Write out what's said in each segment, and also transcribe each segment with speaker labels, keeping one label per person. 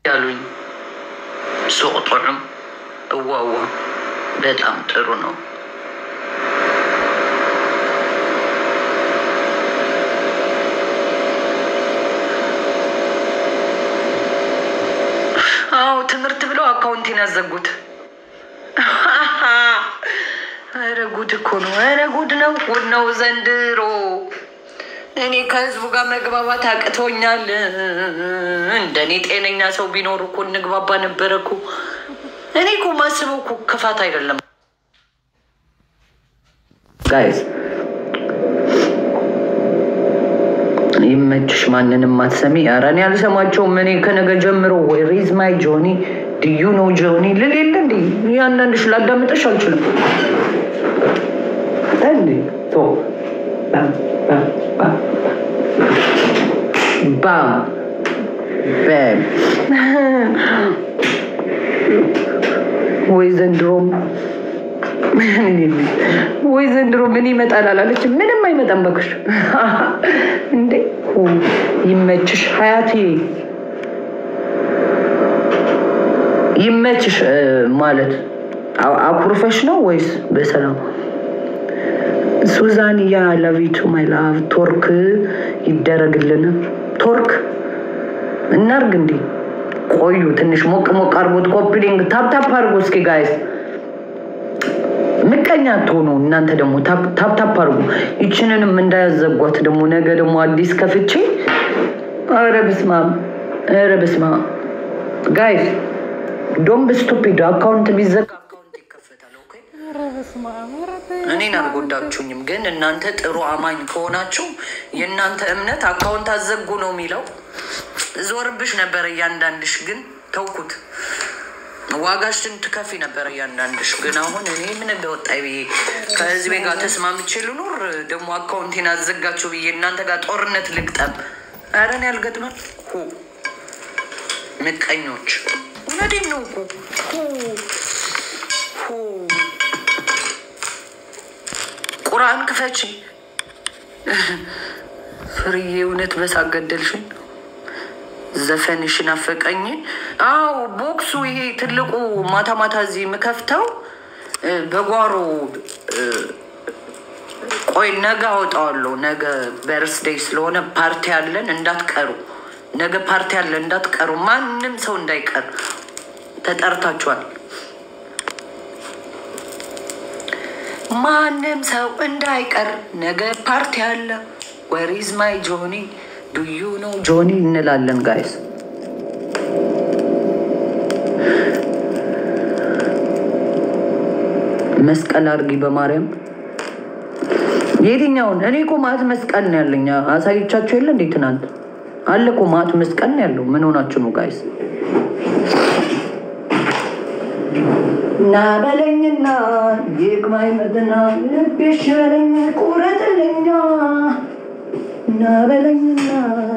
Speaker 1: ያሉኝ ሱቅ ጥዑም እዋዋ በጣም ጥሩ ነው። አዎ ትምህርት ብለው አካውንቴን ያዘጉት። ኧረ ጉድ እኮ ነው። ኧረ ጉድ ነው፣ ጉድ ነው ዘንድሮ። እኔ ከህዝቡ ጋር መግባባት አቅቶኛል። እንደኔ ጤነኛ ሰው ቢኖር እኮ እንግባባ ነበረ እኮ። እኔ እኮ ማስበው እኮ ክፋት አይደለም ጋይዝ። ይመችሽ፣ ማንንም አትሰሚ። ኧረ እኔ አልሰማቸውም። እኔ ከነገ ጀምሮ ሪዝ ማይ ጆኒ ድዩ ነው ጆኒ ልል የለ እንዲ ያንዳንድሽ ላዳምጠሽ አልችልም እንዲ ቶ ባም ባም ባም ባም በም ወይ ዘንድሮም ወይ ዘንድሮ ምን ይመጣል አላለች። ምንም አይመጣም በክሽ እንዴ ይመችሽ ሀያቴ ይመችሽ ማለት አኩርፈሽ ነው ወይስ በሰላም? ሱዛን ያ ለቪቱ ማይ ላቭ ቶርክ ይደረግልን። ቶርክ እናርግ እንዴ? ቆዩ ትንሽ ሞቅ ሞቅ አርጎት ኮፕሊንግ ታፕታፕ አርጎ እስኪ ጋይስ ምቀኛ ትሆኑ እናንተ ደግሞ ታፕታፕ አርጉ። ይችንንም እንዳያዘጓት ደግሞ ነገ ደግሞ አዲስ ከፍቼ ኧረ በስመ አብ ኧረ በስመ አብ ጋይስ ዶንት ስቱፒድ አካውንት ቢዘጋ አካውንት ይከፈታል። ኦኬ እኔን አልጎዳችሁኝም፣ ግን እናንተ ጥሩ አማኝ ከሆናችሁ የእናንተ እምነት አካውንት አዘጉ ነው የሚለው። ዞርብሽ ነበረ እያንዳንድሽ፣ ግን ተውኩት። ዋጋሽን ትከፊ ነበረ እያንዳንድሽ፣ ግን አሁን እኔ ምን እንደወጣኝ ብዬ ከህዝቤ ጋር ተስማምቼ ልኖር፣ ደግሞ አካውንቴን አዘጋችሁ ብዬ እናንተ ጋር ጦርነት ልግጠም። ኧረ እኔ አልገጥምም። ሁ ምቀኞች እውነቴን ነው እኮ ሁ ሁ ቁርአን ክፈቺ ፍርዬ፣ እውነት በሳቅ ገደልሽኝ። ዘፈንሽን አፈቀኝ። አዎ ቦክሱ ይሄ ትልቁ ማታ ማታ እዚህ የምከፍተው በጓሮ ቆይ ነገ አወጣዋለሁ። ነገ በርስዴይ ስለሆነ ፓርቲ አለን እንዳትቀሩ። ነገ ፓርቲ አለን እንዳትቀሩ። ማንም ሰው እንዳይቀር ተጠርታችኋል። ማንም ሰው እንዳይቀር ነገ ፓርቲ አለ። ወሪዝ ማይ ጆኒ ዱዩ ነው ጆኒ እንላለን ጋይስ። መስቀል አድርጊ በማርያም የትኛውን? እኔ እኮ ማት መስቀል ነው ያለኝ። አሳይቻችሁ የለ እንዴ ትናንት አለ እኮ ማት መስቀል ነው ያለው። ምን ሆናችሁ ነው ጋይስ? እና በለኝና ይግባኝ መትና ልቤሽ በለኝ ቁረጥልኛ እና በለኝና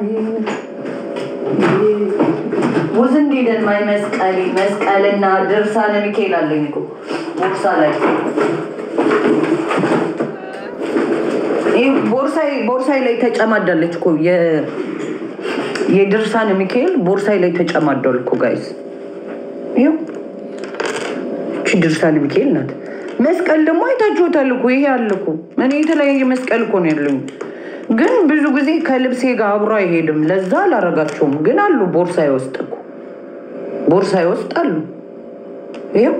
Speaker 1: ውዝ እንዲደን ማይ መስቀሌ መስቀልና ድርሳነ ሚካኤል አለኝ እኮ ቦርሳ ላይ ቦርሳይ ቦርሳይ ላይ ተጨማዳለች እኮ የድርሳነ ሚካኤል ቦርሳይ ላይ ተጨማዳል እኮ ጋይስ ይኸው እቺ ድርሳነ ሚካኤል ናት። መስቀል ደግሞ አይታችሁታል እኮ ይሄ አለ እኮ እኔ የተለያየ መስቀል እኮ ነው ያለኝ፣ ግን ብዙ ጊዜ ከልብሴ ጋር አብሮ አይሄድም። ለዛ አላረጋቸውም፣ ግን አሉ ቦርሳዬ ውስጥ እኮ ቦርሳዬ ውስጥ አሉ። ይኸው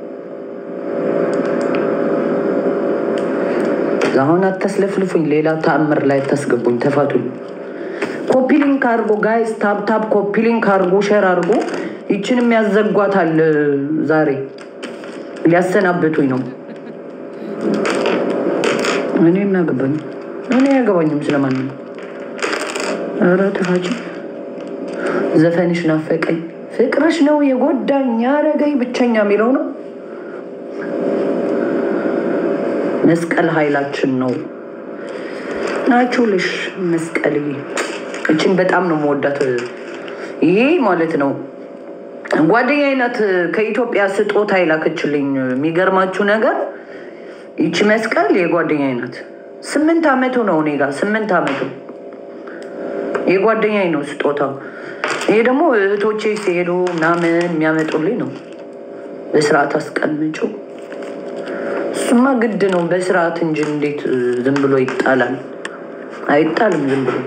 Speaker 1: አሁን አታስለፍልፉኝ፣ ሌላ ተአምር ላይ አታስገቡኝ፣ ተፋቱኝ። ኮፒ ሊንክ አድርጎ ጋይስ፣ ታፕ ታፕ ኮፒ ሊንክ አድርጎ ሸር አድርጎ ይችንም ያዘጓታል ዛሬ ሊያሰናብቱኝ ነው። እኔ እናገባኝ እኔ አያገባኝም ስለማንም። ኧረ ተፋች ዘፈንሽ ናፈቀኝ፣ ፍቅርሽ ነው የጎዳኝ ያረገኝ ብቸኛ የሚለው ነው። መስቀል ኃይላችን ነው ናችሁልሽ። መስቀል እችን በጣም ነው መወዳት። ይሄ ማለት ነው ጓደኛዬ ናት ከኢትዮጵያ ስጦታ ይላክችልኝ። የሚገርማችሁ ነገር ይቺ መስቀል የጓደኛዬ ናት። ስምንት ዓመቱ ነው እኔ ጋር ስምንት ዓመቱ የጓደኛዬ ነው ስጦታው። ይሄ ደግሞ እህቶቼ ሲሄዱ ምናምን የሚያመጡልኝ ነው። በስርዓት አስቀምጩ። እሱማ ግድ ነው በስርዓት እንጂ እንዴት ዝም ብሎ ይጣላል? አይጣልም ዝም ብሎ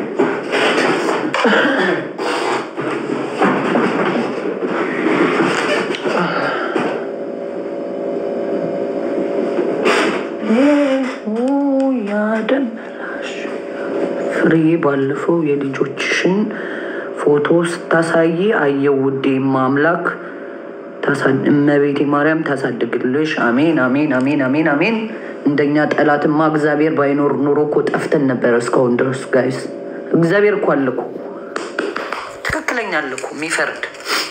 Speaker 1: ያደመላሽ ፍሬ ባለፈው የልጆችሽን ፎቶ ስታሳይ አየው ውዴ ማምላክ እመቤቴ ማርያም ታሳድግልሽ። አሜን አሜን አሜን አሜን አሜን። እንደኛ ጠላትማ እግዚአብሔር ባይኖር ኑሮ እኮ ጠፍተን ነበረ እስካሁን ድረስ ጋይስ። እግዚአብሔር እኮ አለ እኮ ትክክለኛ አለ እኮ የሚፈርድ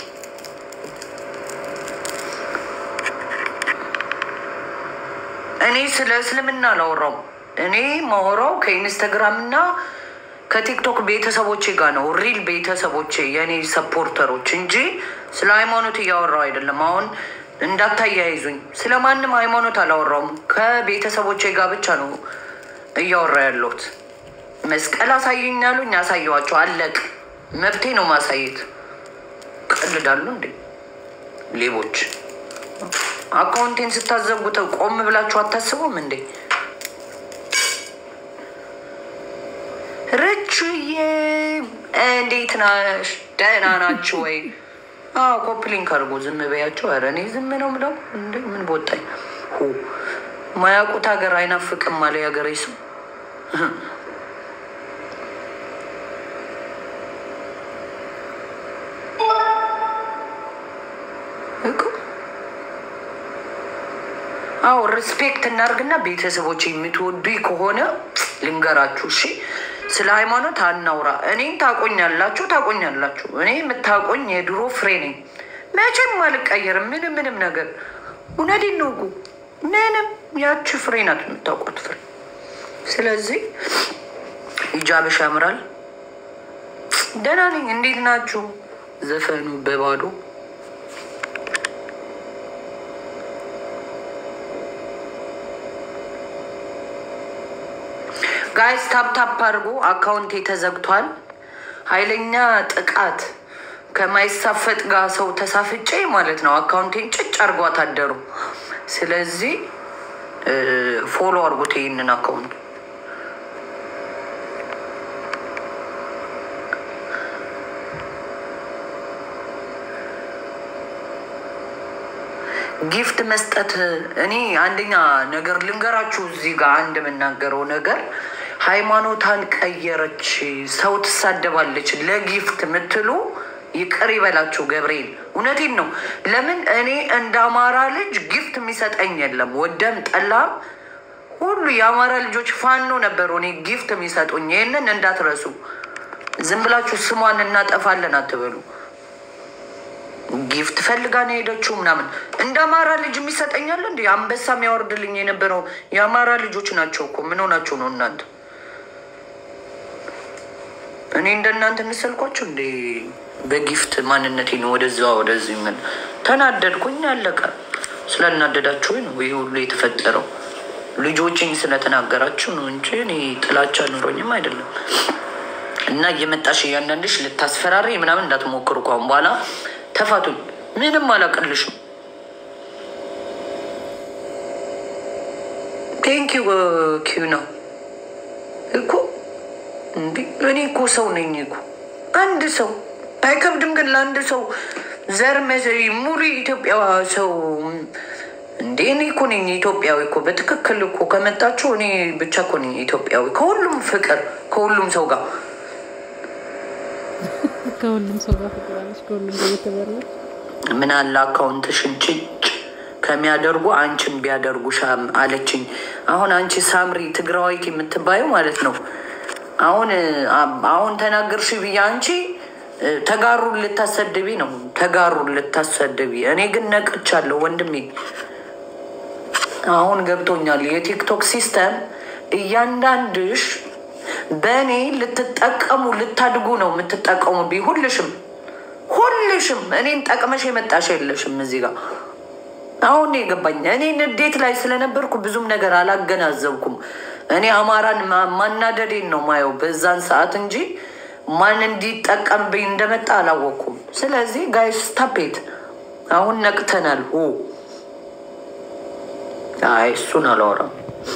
Speaker 1: እኔ ስለ እስልምና አላወራውም። እኔ ማወራው ከኢንስተግራም እና ከቲክቶክ ቤተሰቦቼ ጋር ነው። ሪል ቤተሰቦቼ የእኔ ሰፖርተሮች እንጂ ስለ ሃይማኖት እያወራው አይደለም። አሁን እንዳታያይዙኝ፣ ስለ ማንም ሃይማኖት አላወራውም። ከቤተሰቦቼ ጋር ብቻ ነው እያወራ ያለሁት። መስቀል አሳየኝ ያሉኝ ያሳየዋቸው፣ አለቅ መብቴ ነው ማሳየት። ቀልዳሉ እንዴ ሌቦች? አካውንቴን ስታዘጉት ቆም ብላችሁ አታስቡም እንዴ? ርችዬ እንዴት ናሽ? ደህና ናችሁ ወይ? አዎ ኮፕሊንክ አድርጎ ዝም በያቸው። ኧረ እኔ ዝም ነው ምለው እንደ ምን ቦጣኝ። ማያውቁት ሀገር አይናፍቅም አለ የሀገሬ ሰው። አዎ ሪስፔክት እናርግና ቤተሰቦች የምትወዱኝ ከሆነ ልንገራችሁ እሺ። ስለ ሃይማኖት አናውራ። እኔም ታቆኛላችሁ ታቆኛላችሁ። እኔ የምታቆኝ የድሮ ፍሬ ነኝ። መቼም አልቀየርም። ምንም ምንም ነገር እውነቴን ነው እኮ ምንም ያቺ ፍሬ ናት የምታውቋት ፍሬ። ስለዚህ ሂጃብሽ ያምራል። ደህና ነኝ። እንዴት ናችሁ? ዘፈኑ በባዶ ጋይስ ታፕታፕ አድርጎ አካውንቴ ተዘግቷል። ኃይለኛ ጥቃት ከማይሳፈጥ ጋር ሰው ተሳፍጬ ማለት ነው። አካውንቴን ጭጭ አድርጎ አታደሩ። ስለዚህ ፎሎ አድርጎት ይህንን አካውንት ጊፍት መስጠት እኔ አንደኛ ነገር ልንገራችሁ፣ እዚህ ጋር አንድ የምናገረው ነገር ሃይማኖታን ቀየረች፣ ሰው ትሳደባለች ለጊፍት የምትሉ ይቅር ይበላችሁ ገብርኤል። እውነቴን ነው። ለምን እኔ እንደ አማራ ልጅ ጊፍት የሚሰጠኝ የለም። ወደም ጠላም ሁሉ የአማራ ልጆች ፋኖ ነበሩ እኔ ጊፍት የሚሰጡኝ። ይህንን እንዳትረሱ። ዝም ብላችሁ ስሟን እናጠፋለን አትበሉ። ጊፍት ፈልጋ ነው የሄደችው ምናምን። እንደ አማራ ልጅ የሚሰጠኛል እንዲ አንበሳ የሚያወርድልኝ የነበረው የአማራ ልጆች ናቸው እኮ። ምን ሆናችሁ ነው እናንተ? እኔ እንደ እናንተ እንሰልኳቸው እንዴ? በጊፍት ማንነቴ ነው ወደዛ ወደዚህ ምን ተናደድኩኝ። አለቀ። ስለናደዳችሁ ነው ይህ ሁሉ የተፈጠረው። ልጆችኝ ስለተናገራችሁ ነው እንጂ እኔ ጥላቻ ኑሮኝም አይደለም። እና እየመጣሽ እያንዳንድሽ ልታስፈራሪ ምናምን እንዳትሞክሩ ከአሁን በኋላ ተፋቱኝ። ምንም አላቀልሽም። ቴንክ ዩ ኪዩ ነው እኮ እንዲ እኔ እኮ ሰው ነኝ እኮ አንድ ሰው አይከብድም። ግን ለአንድ ሰው ዘር መዘሪ ሙሉ ኢትዮጵያ ሰው እንዴ እኔ እኮ ነኝ ኢትዮጵያዊ እኮ በትክክል እኮ ከመጣችሁ እኔ ብቻ እኮ ነኝ ኢትዮጵያዊ ከሁሉም ፍቅር ከሁሉም ሰው ጋር
Speaker 2: ከሁሉም ሰው ጋር ፍቅር አለች። ከሁሉም ጋር እየተበላች
Speaker 1: ምን አለ አካውንትሽን ጭጭ ከሚያደርጉ አንቺን ቢያደርጉ ሻም አለችኝ። አሁን አንቺ ሳምሪ ትግራዋይት የምትባዩ ማለት ነው። አሁን አሁን ተናገርሽ ብዬ አንቺ ተጋሩን ልታሰድቢ ነው። ተጋሩን ልታሰድቢ። እኔ ግን ነቅቻለሁ ወንድሜ። አሁን ገብቶኛል። የቲክቶክ ሲስተም እያንዳንድሽ በእኔ ልትጠቀሙ ልታድጉ ነው የምትጠቀሙብኝ። ሁልሽም ሁልሽም እኔን ጠቅመሽ የመጣሽ የለሽም እዚህ ጋር አሁን የገባኝ እኔ ንዴት ላይ ስለነበርኩ ብዙም ነገር አላገናዘብኩም። እኔ አማራን ማናደዴን ነው ማየው በዛን ሰዓት እንጂ ማን እንዲጠቀምብኝ እንደመጣ አላወቅኩም። ስለዚህ ጋይስ ታፔት አሁን ነቅተናል። ሁ አይ እሱን አላወራም።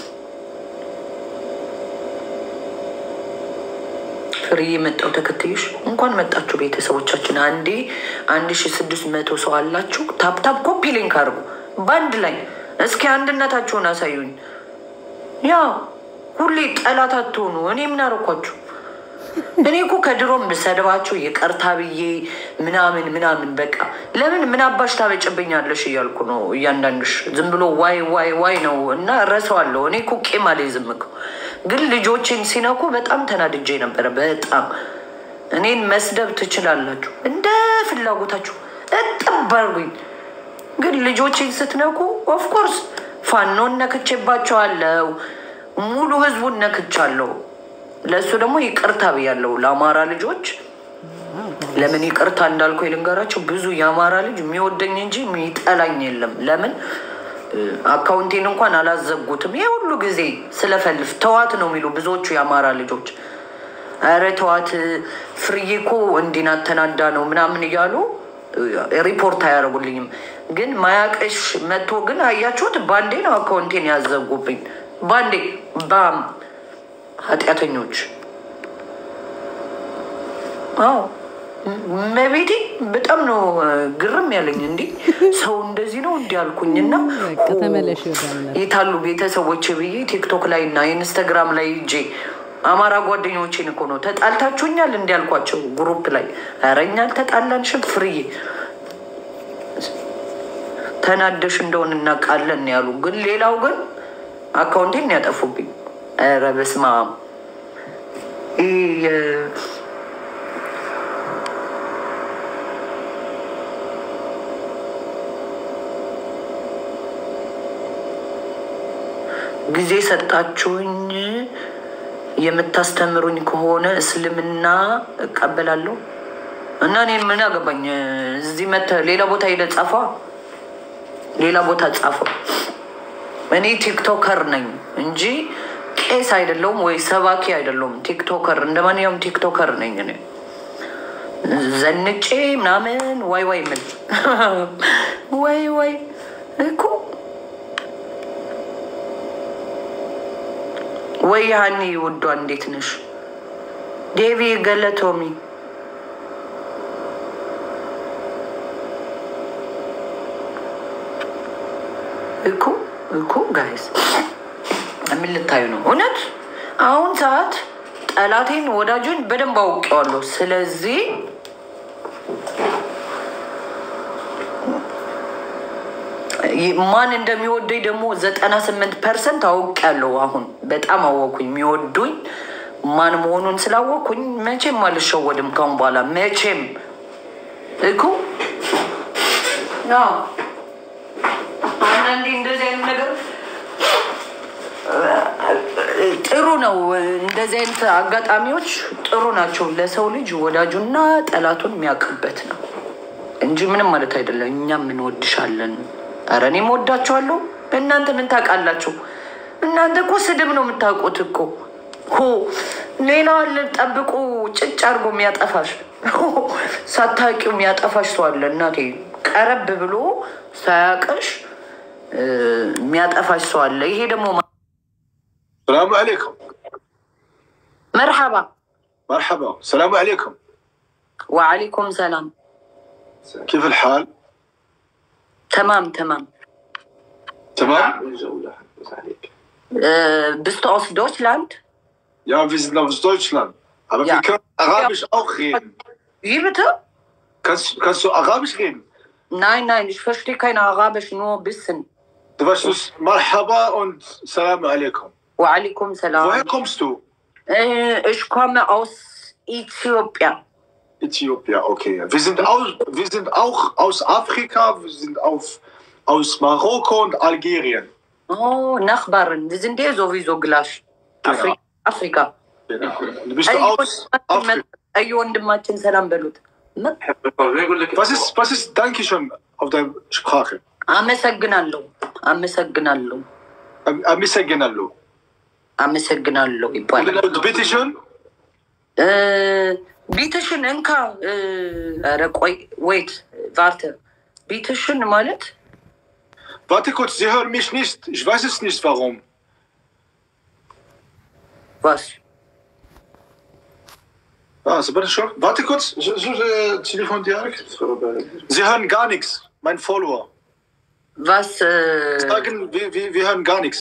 Speaker 1: ፍሬ የመጣው ተከትዩሽ እንኳን መጣችሁ ቤተሰቦቻችን። አንዴ አንድ ሺ ስድስት መቶ ሰው አላችሁ። ታፕታፕ ኮፒ ሊንክ አድርጉ በአንድ ላይ እስኪ አንድነታችሁን አሳዩኝ። ያ ሁሌ ጠላት አትሆኑ። እኔ ምን አረኳችሁ? እኔ እኮ ከድሮም ብሰድባችሁ ይቅርታ ብዬ ምናምን ምናምን በቃ ለምን ምን አባሽ ታበጭብኛለሽ እያልኩ ነው። እያንዳንድሽ ዝም ብሎ ዋይ ዋይ ዋይ ነው እና እረሳዋለሁ። እኔ እኮ ቄም አልይዝም እኮ ግን ልጆቼን ሲነኩ በጣም ተናድጄ ነበረ። በጣም እኔን መስደብ ትችላላችሁ እንደ ፍላጎታችሁ እጥብ አድርጉኝ። ግን ልጆቼን ስትነኩ ኦፍኮርስ ፋኖን ነክቼባቸዋለሁ። ሙሉ ህዝቡን ነክቻለሁ። ለእሱ ደግሞ ይቅርታ ብያለሁ። ለአማራ ልጆች ለምን ይቅርታ እንዳልኩ ልንገራቸው። ብዙ የአማራ ልጅ የሚወደኝ እንጂ የሚጠላኝ የለም። ለምን አካውንቴን እንኳን አላዘጉትም። ይህ ሁሉ ጊዜ ስለፈልፍ ተዋት ነው የሚሉ ብዙዎቹ የአማራ ልጆች። ኧረ ተዋት ፍርዬ እኮ እንዲህ ናት ተናዳ ነው ምናምን እያሉ ሪፖርት አያደርጉልኝም። ግን ማያቀሽ መጥቶ ግን አያችሁት፣ ባንዴ ነው አካውንቴን ያዘጉብኝ። ባንዴ ባም ኃጢአተኞች። አዎ መቤቴ በጣም ነው ግርም ያለኝ። እንዲህ ሰው እንደዚህ ነው እንዲህ አልኩኝና
Speaker 2: በቃ ተመለሽ ይወዳል።
Speaker 1: የታሉ ቤተሰቦች ብዬ ቲክቶክ ላይ እና ኢንስታግራም ላይ እጄ አማራ ጓደኞቼን እኮ ነው ተጣልታችሁኛል እንዲህ አልኳቸው ግሩፕ ላይ። ኧረ እኛ አልተጣላንሽም ፍርዬ ተናደሽ እንደሆን እናውቃለን ያሉ። ግን ሌላው ግን አካውንቴን ያጠፉብኝ። ኧረ በስመ አብ ይህ የ- ጊዜ ሰጣችሁኝ የምታስተምሩኝ ከሆነ እስልምና እቀበላለሁ እና እኔ ምን አገባኝ? እዚህ መተህ ሌላ ቦታ ሄደህ ጻፏ፣ ሌላ ቦታ ጻፈው። እኔ ቲክቶከር ነኝ እንጂ ቄስ አይደለሁም ወይ ሰባኪ አይደለሁም። ቲክቶከር እንደ ማንኛውም ቲክቶከር ነኝ እኔ ዘንጬ ምናምን ዋይ ዋይ ምን ወይ ወይ እኮ ወይ ሀኒ ውዷ እንዴት ነሽ? ዴቪ ገለቶሚ እኮ እኮ ጋይስ ምን ልታዩ ነው? እውነት አሁን ሰዓት ጠላቴን ወዳጁን በደንብ አውቄዋለሁ። ስለዚህ ማን እንደሚወደኝ ደግሞ ዘጠና ስምንት ፐርሰንት አውቄያለሁ። አሁን በጣም አወኩኝ። የሚወዱኝ ማን መሆኑን ስላወቅኩኝ መቼም አልሸወድም ካሁን በኋላ መቼም እኮ አዎ። አንዳንዴ እንደዚህ አይነት ነገር ጥሩ ነው። እንደዚህ አይነት አጋጣሚዎች ጥሩ ናቸው። ለሰው ልጅ ወዳጁና ጠላቱን የሚያውቅበት ነው እንጂ ምንም ማለት አይደለም። እኛም እንወድሻለን። ኧረ እኔም ወዳችኋለሁ። እናንተ ምን ታውቃላችሁ? እናንተ እኮ ስድብ ነው የምታውቁት እኮ ሆ ሌላ አለ ጠብቁ፣ ጭጭ አድርጎ የሚያጠፋሽ ሳታውቂው የሚያጠፋሽ ሰው አለ። እናቴ ቀረብ ብሎ ሳያውቅሽ የሚያጠፋሽ ሰው አለ። ይሄ ደግሞ
Speaker 3: السلام عليكم
Speaker 1: መርሐባ
Speaker 3: مرحبا السلام عليكم
Speaker 1: ወዓለይኩም ሰላም።
Speaker 3: كيف الحال
Speaker 1: ተማም ተማም
Speaker 3: تمام
Speaker 1: bist du aus Deutschland?
Speaker 3: ja wir sind aus Deutschland aber
Speaker 1: Ja.
Speaker 3: wir können Arabisch auch reden
Speaker 1: Wie bitte?
Speaker 3: kannst, kannst du Arabisch reden
Speaker 1: Nein, nein, ich verstehe kein Arabisch, nur ein bisschen.
Speaker 3: du weißt es Marhaba und Salam alaikum
Speaker 1: Waalaikum salam.
Speaker 3: woher kommst du
Speaker 1: Äh, ich komme aus Äthiopien.
Speaker 3: Äthiopien okay wir sind aus, wir sind auch aus Afrika wir sind auf, aus Marokko und Algerien
Speaker 1: Oh, Nachbarn, wir sind ja sowieso gleich.
Speaker 3: Genau.
Speaker 1: Afri Afrika.
Speaker 3: du bist
Speaker 1: አይ
Speaker 3: du aus Afrika
Speaker 1: አይ ወንድማችን ሰላም በሉት። ም-
Speaker 3: was ist, was ist Dankeschön auf deiner Sprache
Speaker 1: አመሰግናለሁ አመሰግናለሁ
Speaker 3: Am- Amisegenallo.
Speaker 1: አመሰግናለሁ ይባላል።
Speaker 3: Und bitteschön
Speaker 1: እ፣ ቢትሽን እንካ። እ፣ ኧረ ቆይ ወይት ቫርተ ቢትሽን ማለት
Speaker 3: Warte kurz, Sie hören mich nicht. Ich weiß es nicht warum.
Speaker 1: ዋስ
Speaker 3: Ah, so bitte schon. Warte kurz. So- so, äh, Telefon direkt. Sie hören gar nichts, mein Follower.
Speaker 1: ዋስ እ፣
Speaker 3: Sagen, wir, wir, wir hören gar nichts.